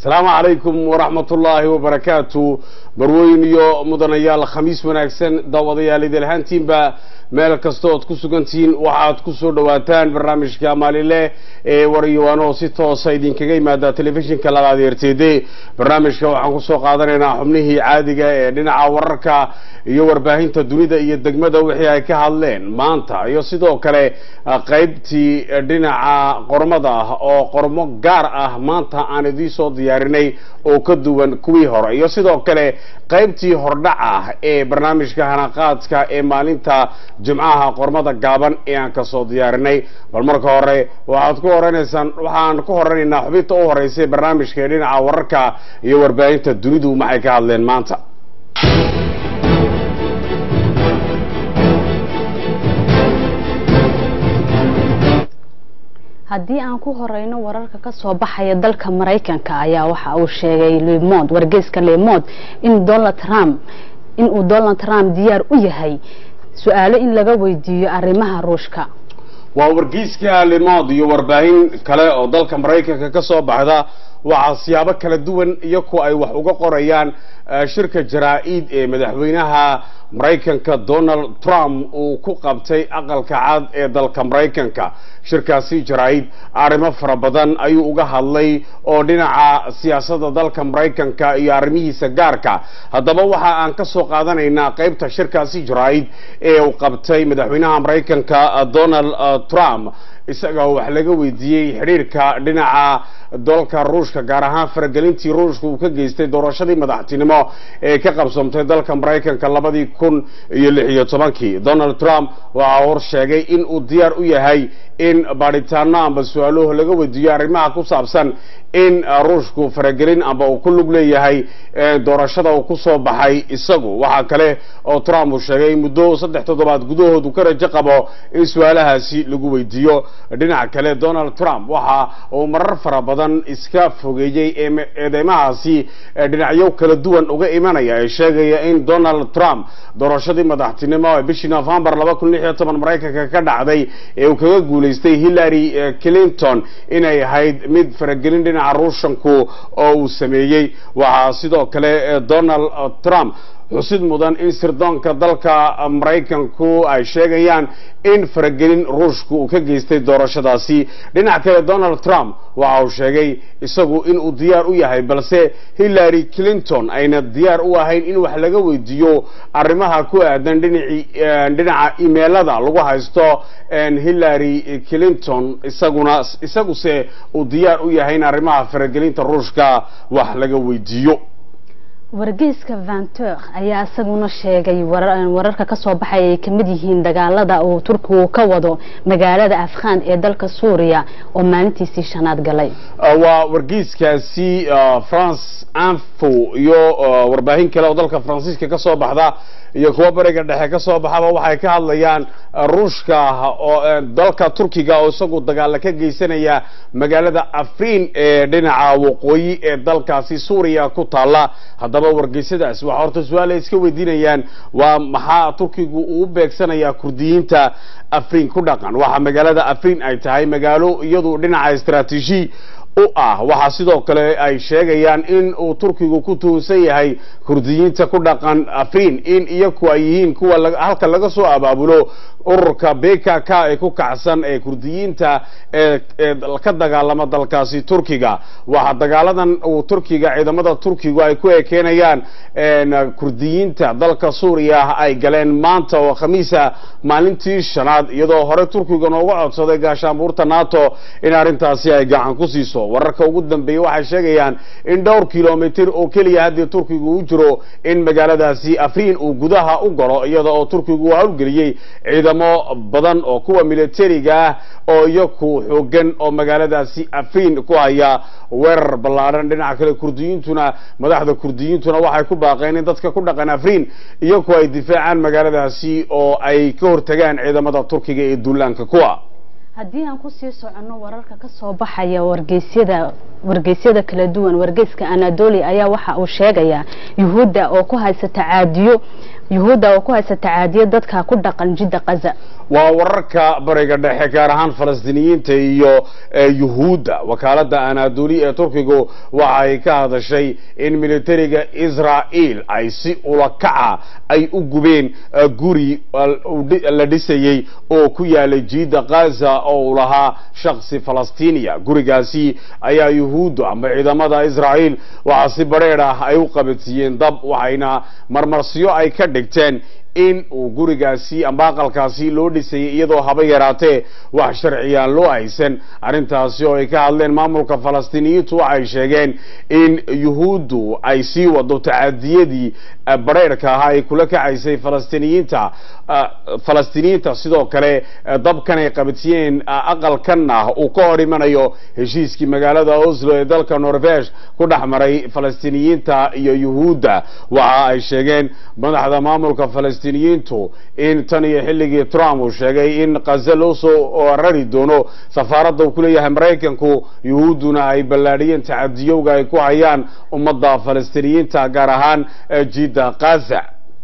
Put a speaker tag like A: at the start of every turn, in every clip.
A: asalaamu calaykum waraxmat ullaahi wabarakaatu barweyn iyo mudanayaal khamiis wanaagsan daawadayaal idilhaantiinba meel kasta ood ku sugantihiin waxaad ku soo dhowaataan barnaamijka maalinle ee waryawaano si toosa idinkaga yimaada telefishinka labaad eerteede barnaamijka waxaan kusoo qaadanaynaa xubnihii caadiga ee dhinaca wararka iyo warbaahinta dunida iyo degmada wixii ay ka hadleen maanta iyo sidoo kale qaybtii dhinaca qormada ah oo qormo gaar ah maanta aan idiin soo diyaarinay oo ka duwan kuwii hore iyo sidoo kale qaybtii hordhac ah ee barnaamijka hanaqaadka ee maalinta jimcaha qormada gaaban ee aan kasoo diyaarinay bal marka hore waxaad ku horeynaysaan waxaan ku horeynaynaa xubinta u horeysay barnaamijka ee dhinaca wararka iyo warbaahinta dunidu maxay ka hadleen maanta
B: haddii aan ku horeyno wararka kasoo baxaya dalka maraykanka ayaa waxa uu sheegay lemond wargeyska lemond in donald trump in uu donald trump diyaar u yahay su-aalo in laga weydiiyo arrimaha ruushka
A: waa wargeyska lemond iyo warbaahin kale oo dalka maraykanka ka soo baxda waxaa siyaabo kala duwan iyo kuwa ay wax uga qorayaan shirka jaraa-id ee madaxweynaha maraykanka donald trump uu ku qabtay aqalka cad ee dalka maraykanka shirkaasi jaraa-id arrimo fara badan ayuu uga hadlay oo dhinaca siyaasadda dalka maraykanka iyo arrimihiisa gaarka haddaba waxa aan ka soo qaadanaynaa qaybta shirkaasi jaraa-id ee uu qabtay madaxweynaha maraykanka donald trump isagao wax laga weydiiyey xidhiirka dhinaca dalka ruushka gaar ahaan faragelintii ruushka uu ka geystay doorashadii madaxtinimo ee ka qabsoomtay dalka maraykanka labadii kun iyo lix iyo tobankii donald trump waxaa hor sheegay in uu diyaar u yahay in baadhitaano amba su-aaluhu laga weydiiyo arrimaha ku saabsan in ruushku faragelin amba uu ku lug leeyahay doorashada uu ku soo baxay isagu waxaa kale oo trump uu sheegay muddo saddex toddobaad gudahood uu ka rajo qabo in su-aalahaasi lagu weydiiyo dhinaca kale donald trump waxa uu marar fara badan iska fogeeyey eedeymahaasi dhinacyo kala duwan uga imanaya ee sheegaya in donald trump doorashadii madaxtinimo ee bishii novembar laba kun lix iyo toban maraykanka ka dhacday ee uu kaga guulaystay hillary clinton inay ahayd mid faragelin dhinaca ruushanku oo uu sameeyey waxaa sidoo kale donald trump xusid mudan in sirdoonka dalka maraykanku ay sheegayaan in faragelin ruushku uu ka geystay doorashadaasi dhinaca kale donald trump waxa uu sheegay isagu inuu diyaar u yahay balse hillary clinton ayna diyaar u ahayn in wax laga weydiiyo arrimaha ku aadan dhinaci dhinaca imeelada lagu haysto hillary clinton isaguna isaguse uu diyaar u yahay in arrimaha faragelinta ruushka wax laga weydiiyo
B: wargeyska vantur ayaa isaguna sheegay wararka kasoo baxay ay kamid yihiin dagaalada uu turkigu ka wado magaalada afghan ee dalka suuriya oo maalintiisii shanaad galay
A: waa wargeyskaasi france anfo iyo warbaahin kale oo dalka faransiiska kasoo baxda iyo kuwa bariga dhexe kasoo baxaba waxay ka hadlayaan ruushka oo dalka turkiga oo isagu dagaala ka geysanaya magaalada afrin ee dhinaca waqooyi ee dalkaasi suuriya ku taala haddaba wargeysadaas waxaa horta su-aal ay iska weydiinayaan waa maxaa turkigu uu beegsanayaa kurdiyiinta afrin ku dhaqan waxa magaalada afrin ay tahay magaalo iyadu dhinaca istraatiiji u ah waxaa sidoo kale ay sheegayaan in uu turkigu ku tuhunsan yahay kurdiyiinta ku dhaqan afrin in iyaku ay yihiin kuwa halka laga soo abaabulo ururka bkk ee ku kacsan ee kurdiyiinta ee ka dagaalama dalkaasi turkiga waxaa dagaaladan uu turkiga ciidamada turkigu ay ku ekeenayaan kurdiyiinta dalka suuriya ay galeen maanta oo khamiisa maalintii shanaad iyadoo hore turkiga nooga codsaday gaashaanbuurta nato in arrintaasi ay gacan ku siiso wararka ugu dambeeyey waxay sheegayaan in dhowr kilomitr oo keliya haddii turkigu u jiro in magaaladaasi afriin uu gudaha u galo iyada oo turkigu howlgeliyey ciidamo badan oo kuwa militariga ah oo iyaku xoogan oo magaaladaasi afriin ku haya weerar ballaadhan dhinaca kale kurdiyiintuna madaxda kurdiyiintuna waxay ku baaqeen in dadka ku dhaqan afriin iyaku ay difaacaan magaaladaasi oo ay ka hortagaan ciidamada turkiga ee duulaanka kuwa
B: haddii aan kusii soconno wararka kasoo baxaya wargeysyada wargeysyada kala duwan wargeyska anadoli ayaa waxa uu sheegayaa yuhuudda oo ku haysta caadiyo yuhuudda oo ku haysa tacaadiya dadka ku dhaqan jidda kaza
A: waa wararka bariga dhexe gaar ahaan falastiiniyiinta iyo yuhuudda wakaaladda anadoli ee turkigu waxa ay ka hadashay in militariga israa'iil ay si ulakaca ay u gubeen guri la dhisayey oo ku yaalay jiidda kaza oo uu lahaa shaksi falastiiniya gurigaasi ayaa yuhuuddu amba ciidamada israa'iil waxaa si badrheedh ah ay u qabadsiiyeen dab waxayna marmarsiyo ay ka dhigteen in uu gurigaasi amba aqalkaasi loo dhisayay iyadoo haba yaraatee wax sharciyaan loo haysan arrintaasi oo ay ka hadleen maamulka falastiiniyiintu waxay sheegeen in yuhuuddu ay sii wado tacadiyadii badrheerhka ahaa ay kula kacaysay falastiiniyiinta falastiiniyiinta sidoo kale dabkan ay qabadsiiyeen aqalkan ah uu ka hor imanayo heshiiskii magaalada oslo ee dalka norvesh ku dhex maray falastiiniyiinta iyo yuhuudda waxa ay sheegeen madaxda maamulka falastiiniyiintu in tan iyo xilligii trump uu sheegay in kaze loo soo rari doono safaaradda uu ku leeyahay maraykanku yuhuudduna ay ballaadhiyeen tacadiyowga ay ku hayaan ummadda falastiiniyiinta gaar ahaan jidda kaza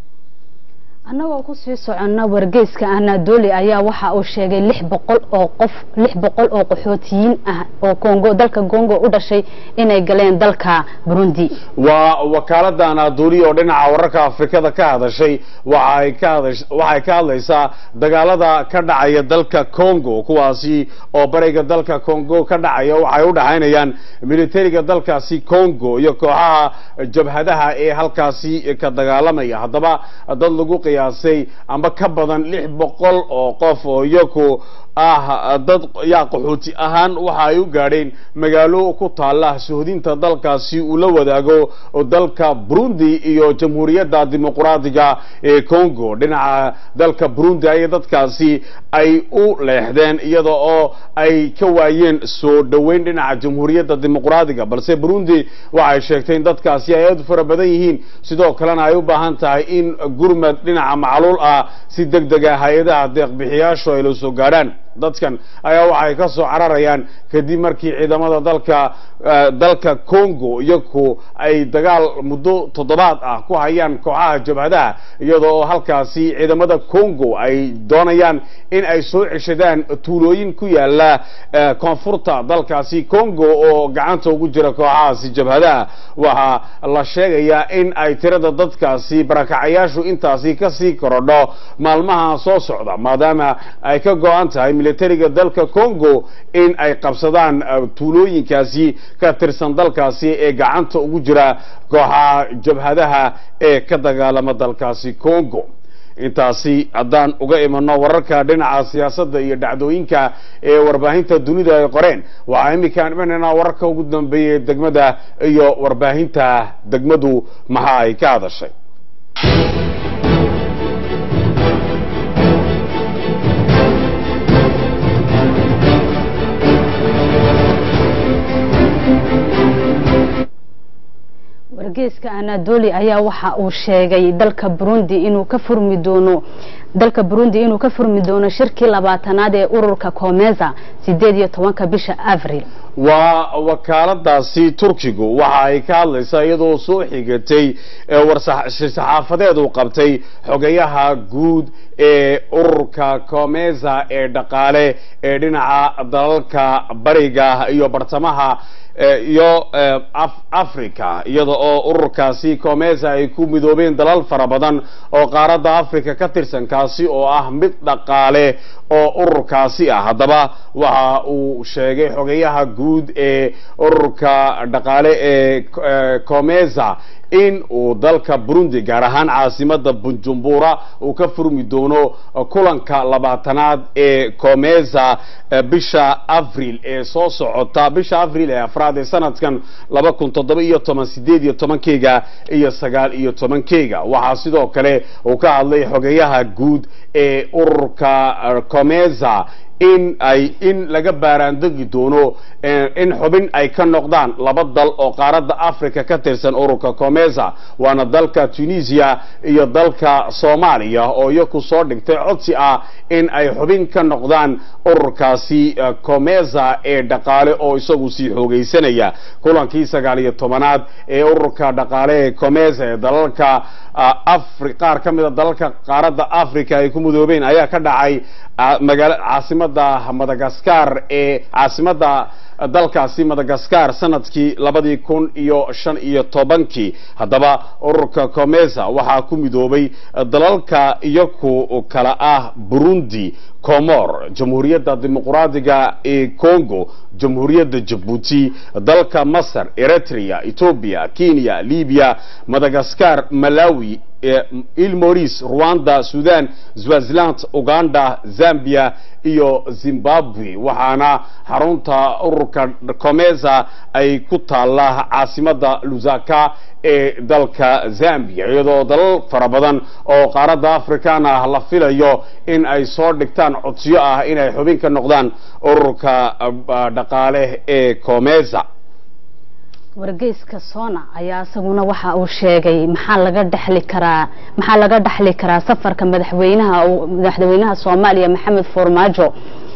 B: annagoo kusii soconna wargeyska anadoli ayaa waxa uu sheegay lix boqol oo qof lix boqol oo qaxootiyiin ah oo congo dalka congo u dhashay inay galeen dalka burundi
A: waa wakaaladda anadoli oo dhinaca wararka afrikada ka hadashay waxay ka hadash waxay ka hadlaysaa dagaalada ka dhacaya dalka congo kuwaasi oo bariga dalka congo ka dhacaya waxay u dhaxaynayaan militariga dalkaasi congo iyo kooxaha jabhadaha ee halkaasi ka dagaalamaya haddaba dad lagu qiyaasay amba ka badan lix boqol oo qof oo iyaku ah dad yaa qaxooti ahaan waxa ay u gaadheen magaalo ku taala suhdinta dalkaasi uu la wadaago dalka burundi iyo jamhuuriyadda dimuqraadiga ee congo dhinaca dalka burundi ayay dadkaasi ay u leexdeen iyada oo ay ka waayeen soo dhoweyn dhinaca jamhuuriyadda dimuqraadiga balse burundi waxay sheegtay in dadkaasi ay aad u fara badan yihiin sidoo kalena ay u baahan tahay in gurmad dhinaca macluul ah si deg dega hay-adaha deeqbixiyaashu ay la soo gaadhaan dadkan ayaa waxay ka soo cararayaan kadib markii ciidamada dalka dalka congo iyaku ay dagaal muddo toddobaad ah ku hayaan kooxaha jabhadaha iyada oo halkaasi ciidamada congo ay doonayaan in ay soo ceshadaan tuulooyin ku yaala koonfurta dalkaasi congo oo gacanta ugu jira kooxahaasi jabhadaha waxaa la sheegayaa in ay tirada dadkaasi barakacayaashu intaasi kasii korodho maalmaha soo socda maadaama ay ka go-an tahay militariga dalka congo in ay qabsadaan tuulooyinkaasi ka tirsan dalkaasi ee gacanta ugu jira kooxaha jabhadaha ee ka dagaalama dalkaasi congo intaasi haddaan uga imano wararka dhinaca siyaasadda iyo dhacdooyinka ee warbaahinta dunida ay qoreen waxaa iminkaan imanaynaa wararka ugu dambeeyay degmada iyo warbaahinta degmadu maxa ay ka hadashay
B: wargeyska anadoli ayaa waxa uu sheegay dalka burundi inuu ka furmi doono dalka burundi inuu ka furmi doono shirkii labaatanaad ee ururka comeza sideed iyo tobanka bisha avril
A: waa wakaaladaasi turkigu waxa ay ka hadlaysaa iyadoo soo xigatay warsaxaafadeed uu qabtay xogayaha guud ee ururka comeza ee dhaqaale ee dhinaca dalalka bariga iyo bartamaha iyo africa iyada oo ururkaasi comeza ay ku midoobeen dalal fara badan oo qaaradda africa ka tirsan kaasi oo ah mid dhaqaale oo ururkaasi ah haddaba waxa uu sheegay xogayaha guud ee ururka dhaqaale ee comeza in uu dalka burundi gaar ahaan caasimada bunjumbura uu ka furmi doono kulanka labaatanaad ee comeza bisha avril ee soo socota bisha avril ee afraad ee sanadkan laba kun toddoba iyo toban sideed iyo tobankeyga iyo sagaal iyo tobankeyga waxaa sidoo kale uu ka hadlay xogeyaha guud ee ururka comeza in ay in laga baaraandegi doono in xubin ay ka noqdaan laba dal oo qaaradda africa ka tirsan ururka comesa waana dalka tunisia iyo dalka soomaaliya oo iyaku soo dhigtay codsi ah in ay xubin ka noqdaan ururkaasi comesa ee dhaqaale oo isagu sii xoogaysanaya kulankii sagaal iyo tobanaad ee ururka dhaqaale ee comesa ee dalalka afri qaar ka mida dalalka qaaradda africa ay ku mudoobeen ayaa ka dhacay magaala caasimada madagascar ee caasimada dalkaasi madagascar sanadkii labadii kun iyo shan iyo tobankii haddaba ururka comesa waxaa ku midoobay dalalka iyaku kala ah burundi comor jamhuuriyadda dimuqraadiga ee congo jamhuuriyadda jabuuti dalka masar eritrea ethoobia kenya libya madagascar malawi ilmoris rwanda sudan swaziland uganda zambia iyo zimbabwe waxaana xarunta ururka comesa ay ku taalla caasimada lusaka ee dalka zambia iyadoo dalal fara badan oo qaaradda african ah la filayo in ay soo dhigtaan codsiyo ah inay xubin ka noqdaan ururka dhaqaale ee comesa
B: wargeyska sona ayaa isaguna waxa uu sheegay maxaa laga dhexli karaa maxaa laga dhexli karaa safarka madaxweynaha madaxweynaha soomaaliya maxamed farmaajo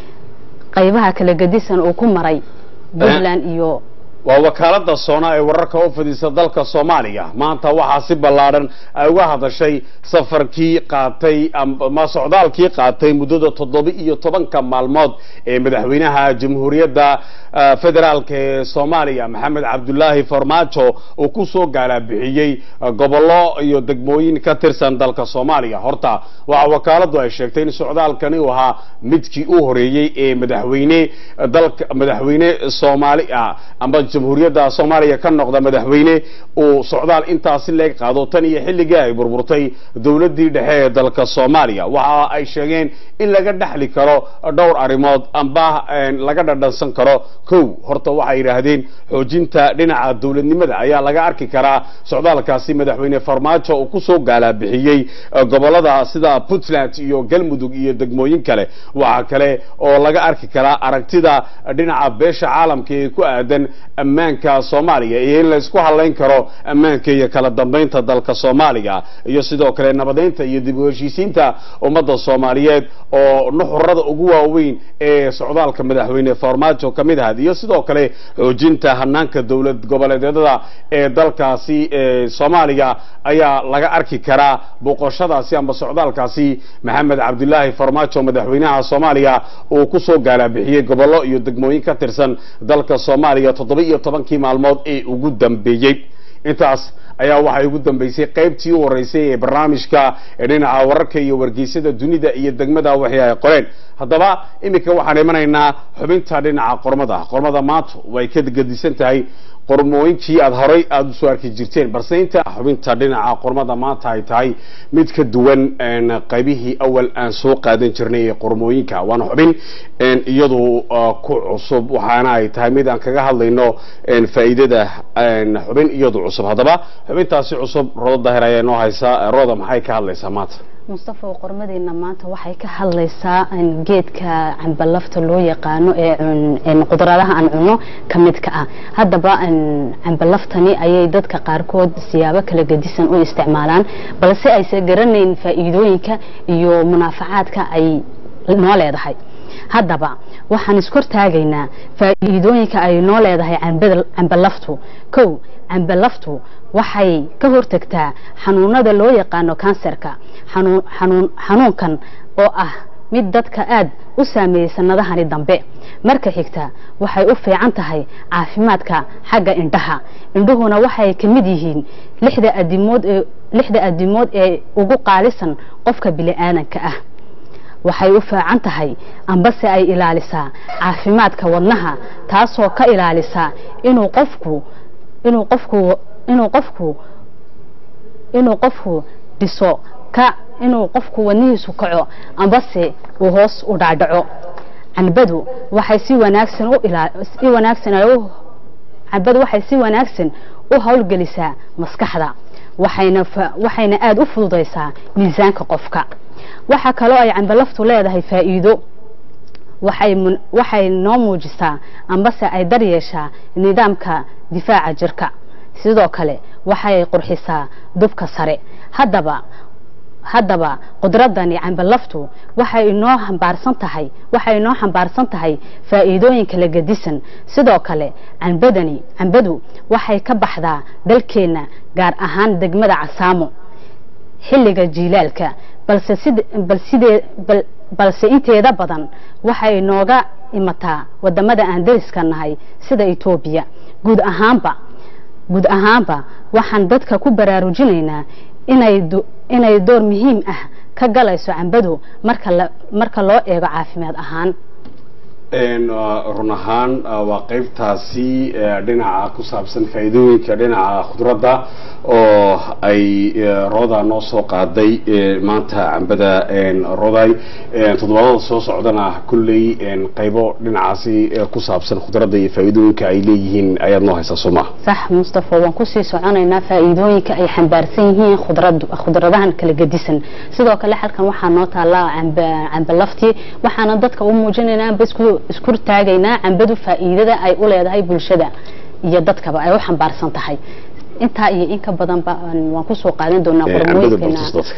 B: qaybaha kala gedisan uu ku maray puntland iyo
A: waa wakaalada soona ee wararka u fidisa dalka soomaaliya maanta waxaa si ballaadhan ay uga hadashay safarkii qaatay ama socdaalkii qaatay muddada toddoba iyo tobanka maalmood ee madaxweynaha jamhuuriyadda federaalk ee soomaaliya maxamed cabdulaahi farmaajo uu ku soo gaalabixiyey gobollo iyo degmooyin ka tirsan dalka soomaaliya horta waxa wakaaladu ay sheegtay in socdaalkani uu ahaa midkii u horeeyey ee madaxweyne dalka madaxweyne soomaali ah amba jamhuuriyadda soomaaliya ka noqda madaxweyne uu socdaal intaasi leeg qaado tan iyo xilligii ay burburtay dowladdii dhexe ee dalka soomaaliya waxa ay sheegeen in laga dhexli karo dhowr arrimood amba laga dhadhansan karo kow horta waxay yidhaahdeen xoojinta dhinaca dowladnimada ayaa laga arki karaa socdaalkaasi madaxweyne farmaajo uu kusoo gaalabixiyey gobolada sida puntland iyo galmudug iyo degmooyin kale waxa kale oo laga arki karaa aragtida dhinaca beesha caalamka ee ku aadan ammaanka soomaaliya iyo in laysku hadlayn karo ammaanka iyo kala dambaynta dalka soomaaliya iyo sidoo kale nabadeynta iyo dib u heshiisiinta ummadda soomaaliyeed oo nuxurada ugu waaweyn ee socdaalka madaxweyne farmaajo ka mid ahayd iyo sidoo kale xoojinta hanaanka dowlad goboleedyada ee dalkaasi soomaaliya ayaa laga arki karaa booqoshadaasi amba socdaalkaasi maxamed cabdulaahi farmaajo madaxweynaha soomaaliya uu kusoo gaalabixiyey gobollo iyo degmooyin ka tirsan dalka soomaaliya toddoba iyo tobankii maalmood ee ugu dambeeyey intaas ayaa waxay ugu dambeysay qaybtii u horeysay ee barnaamijka ee dhinaca wararka iyo wargeysyada dunida iyo degmada waxay ay qoreen haddaba iminka waxaan imanaynaa xubinta dhinaca qormada qormada maanta way ka gedisan tahay qormooyinkii aada horay aada usoo arki jirteen balse inta xubinta dhinaca qormada maanta ay tahay mid ka duwan qaybihii awal aan soo qaadan jirnay ee qormooyinka waana xubin iyadu ku cusub waxaana ay tahay mid aan kaga hadlayno faa'iidada xubin iyadu cusub haddaba xubintaasi cusub rodo daahir ayaa inoo haysaa roda maxay ka hadlaysaa maanta
B: mustafa qormadeena maanta waxay ka hadlaysaa geedka cambalafta loo yaqaano ee qudradaha aan cuno ka midka ah haddaba cambalaftani ayay dadka qaarkood siyaabo kala gedisan u isticmaalaan balse aysan garanayn faa'iidooyinka iyo munaafacaadka ay noo leedahay haddaba waxaan iskortaagaynaa faa'iidooyinka ay noo leedahay cambalaftu kow cambalaftu waxay ka hortagtaa xanuunada loo yaqaano kanserka xanuunkan oo ah mid dadka aad u saameeyey sanadahani dambe marka xigta waxay u fiican tahay caafimaadka xagga indhaha indhuhuna waxay ka mid yihiin lixda adimood ee lixda adimood ee ugu qaalisan qofka bili-aadanka ah waxay u fiican tahay ambase ay ilaalisaa caafimaadka wadnaha taasoo ka ilaalisa inuu qofku inuu qofku inuu qofku inuu qofku dhiso ka inuu qofku wadnihiisu kaco ambase uu hoos u dhacdhaco canbadu waxay si wanaagsan u ilaa si wanaagsan ay u canbadu waxay si wanaagsan u howlgelisaa maskaxda waxayna waxayna aada u fududaysaa miisaanka qofka waxaa kaloo ay cambalaftu leedahay faa'iido waxay mun- waxay noo muujisaa ambase ay daryeeshaa nidaamka difaaca jirka sidoo kale waxay qurxisaa dubka sare haddaba haddaba qudradani cambalaftu waxay inoo xambaarsan tahay waxay inoo xambaarsan tahay faa'iidooyin kala gedisan sidoo kale cambadani cambadu waxay ka baxdaa dalkeenna gaar ahaan degmada casaamo xilliga jiilaalka balse sid bal sidee bal balse inteeda badan waxay nooga imataa wadamada aan dariska nahay sida Ethiopia guud ahaanba guud ahaanba waxaan dadka ku baraarujinaynaa inay do- inay door muhiim ah ka galayso cambadu marka la marka loo eego caafimaad ahaan
A: Een, uh, run ahaan uh, waa qaybtaasi uh, dhinaca ku saabsan faa'iidooyinka dhinaca khudradda oo ay uh, rooda noo soo qaaday uh, maanta cambada een, roday een, toddobaadada soo socdana kulley een, qaybo dhinacaasi uh, ku saabsan khudradda iyo faa'iidooyinka ay leeyihiin ayaad noo haysaa soo maha
B: sax mustafa waan kusii soconaynaa faa'iidooyinka ay xambaarsan yihiin khudrad khudradahan kala gedisan sidoo kale halkan waxaa noo taallaa camba camba laftii waxaana dadka u muujinaynaa amba isku isku taagaynaa cambadu faa'iidada ay u leedahay bulshada iyo dadkaba ay u xambaarsan tahay intaa iyo in ka badanba aan- waan kusoo qaadan doonaa
A: Een, cambada
B: qormooyinkeena
A: bartus dadka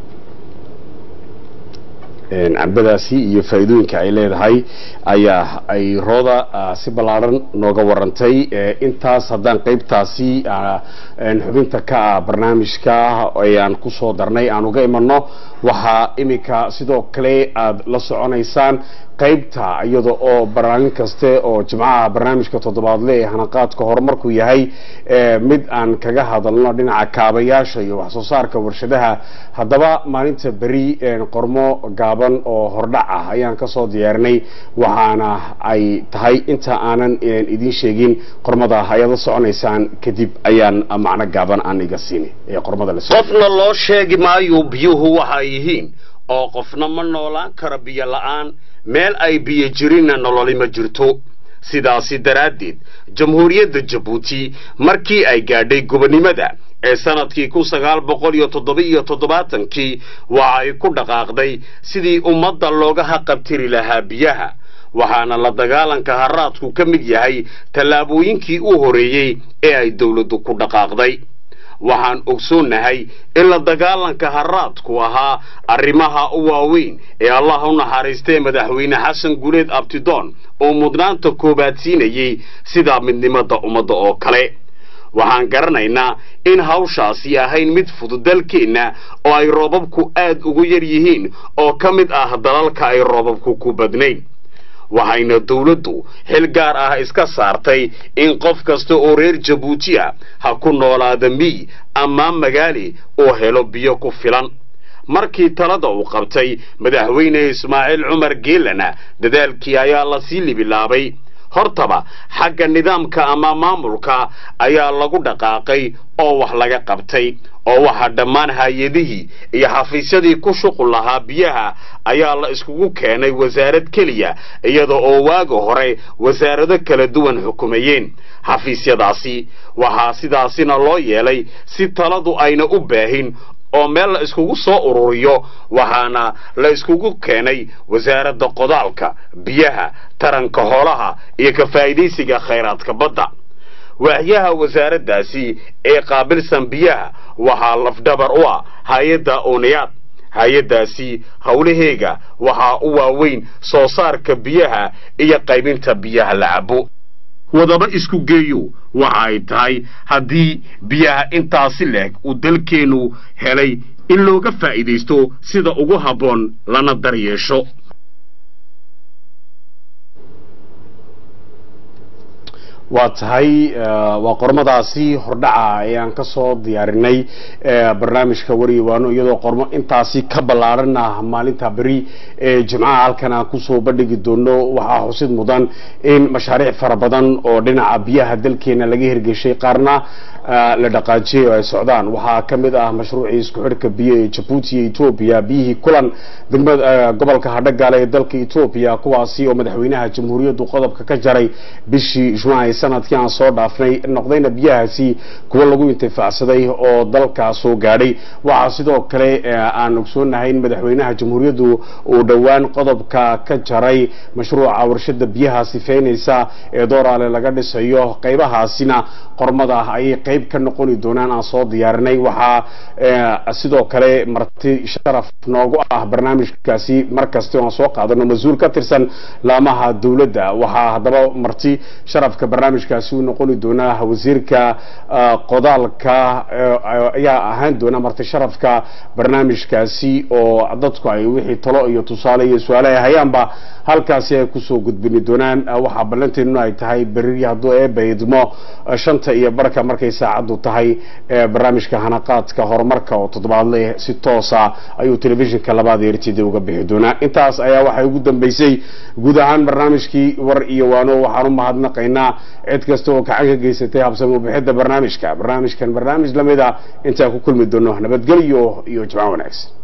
A: Een, cambadaasi iyo faa'iidooyinka ay leedahay ayaa ay rooda ah, si ballaaran nooga warantay Ee, intaas haddaan qaybtaasi ah, een, xubinta ka ah barnaamijka ayaan kusoo darnay aan uga imanno waxaa iminka sidoo kale aad la soconaysaan qaybta iyada oo barnaamij kaste oo jimcaha barnaamijka toddobaadle ee hanaqaadka horumarku yahay ee, mid aan kaga hadalno dhinaca kaabayaasha iyo wax soo saarka warshadaha haddaba maalinta beri een, qormo gaaban oo hordhac ah ayaan kasoo diyaarinay waxaana ay tahay inta aanan een, idiin sheegin qormada ayaad la soconaysaan kadib ayaan macno gaaban aan iga siini ee qormada la socota
C: qofna loo sheegi maayo biyuhu waxa ay yihiin oo qofna ma noolaan karo biyo la'aan meel ay biyo jirinna nololi ma jirto sidaasi daraaddeed jamhuuriyadda jabuuti markii ay gaadhay gobonnimada ee sanadkii kun sagaal boqol iyo toddoba iyo toddobaatankii waxa ay ku dhaqaaqday sidii ummadda looga haqabtiri lahaa biyaha waxaana la dagaalanka haraadku ka mid yahay tallaabooyinkii u horeeyey ee ay dowladdu ku dhaqaaqday waxaan ogsoonnahay in la dagaalanka haraadku ahaa arrimaha u waaweyn ee allah u naxariistay madaxweyne xasan guleed abtidoon oo mudnaanta koowaad siinayey sida midnimada ummadda oo kale waxaan garanaynaa in hawshaasi ahayn mid fudud dalkeenna oo ay roobabku aad ugu yar yihiin oo ka mid ah dalalka ay roobabku ku badnayn waxayna dawladdu xil gaar ah iska saartay in qof kasta oo reer jabuuti ah ha ku noolaada miy ama magaali oo helo biyo ku filan markii talada uu qabtay madaxweyne ismaaciil cumar geelana dadaalkii ayaa lasii libilaabay hortaba xagga nidaamka ama maamulka ayaa lagu dhaqaaqay oo wax laga qabtay oo waxaa dhammaan hay-adihii iyo xafiisyadii ku shuqul lahaa biyaha ayaa la iskugu keenay wasaarad keliya iyada oo waaga hore wasaarado kala duwan xukumayeen xafiisyadaasi waxaa sidaasina loo yeelay si taladu ayna u baahin oo meel la iskugu soo ururiyo waxaana la iskugu keenay wasaaradda qodaalka biyaha taranka xoolaha iyo ka faa'iidaysiga khayraadka badda waaxyaha wasaaraddaasi ee qaabilsan biyaha waxaa lafdhabar u ah hay-adda ooniyaad hay-addaasi howlaheega waxaa u waaweyn soo saarka biyaha iyo qaybinta biyaha la cabo wadaba isku geeyo waxa ay tahay haddii biyaha intaasi leeg uu dalkeennu helay in looga faa'iidaysto sida ugu habboon lana daryeesho
A: waa tahay waa qormadaasi hordhaca ayaan kasoo diyaarinay barnaamijka wariyawaano iyadoo qormo intaasi ka ballaaran ah maalinta beri ee jimcaha halkan aan kusoo bandhigi doono waxaa xusid mudan in mashaariic fara badan oo dhinaca biyaha dalkeena laga hirgeshay qaarna la dhaqaajiyay oo ay socdaan waxaa ka mid ah mashruucii isku xidhka biyo ee jabuuti iyo etoobiya biyihii kulan degmada gobolka hadhagaale ee dalka etoobiya kuwaasi oo madaxweynaha jamhuuriyaddu qodobka ka jaray bishii jumca sanadkii aan soo dhaafnay noqdayna biyahaasi kuwa lagu intifaacsaday oo dalka soo gaadhay waxaa sidoo kale aan ogsoonahay in madaxweynaha jamhuuriyaddu uu dhowaan qodobka ka jaray mashruuca warshada biyaha sifeynaysa ee dooraale laga dhisayo qaybahaasina qormada ayay qayb ka noqoni doonaan aan soo diyaarinay waxaa sidoo kale marti sharaf noogu ah barnaamijkaasi markasta aan soo qaadano mas-uul ka tirsan laamaha dowladda waxaa haddaba marti sharafka barnaamijkaasi u noqoni doonaa wasiirka qodaalka ayaa ahaan doona marti sharafka barnaamijkaasi oo dadku ay wixii talo iyo tusaale iyo su-aale ay hayaanba halkaasi ay kusoo gudbini doonaan waxaa ballanteeduna ay tahay beriri hadduu eebaydmo shanta iyo barka markay saacaddu tahay barnaamijka hanaqaadka horumarka oo toddobaadle si toosa ayuu telefishinka labaad ee rtd uga bixi doonaa intaas ayaa waxay ugu dambeysay guud ahaan barnaamijkii war iyo waano waxaan u mahadnaqaynaa cid kasta oo gacan ka geysatay habsami ubixidda barnaamijka barnaamijkan barnaamij lamid a intaan ku kulmi doono nabadgelyo iyo jimco wanaagsan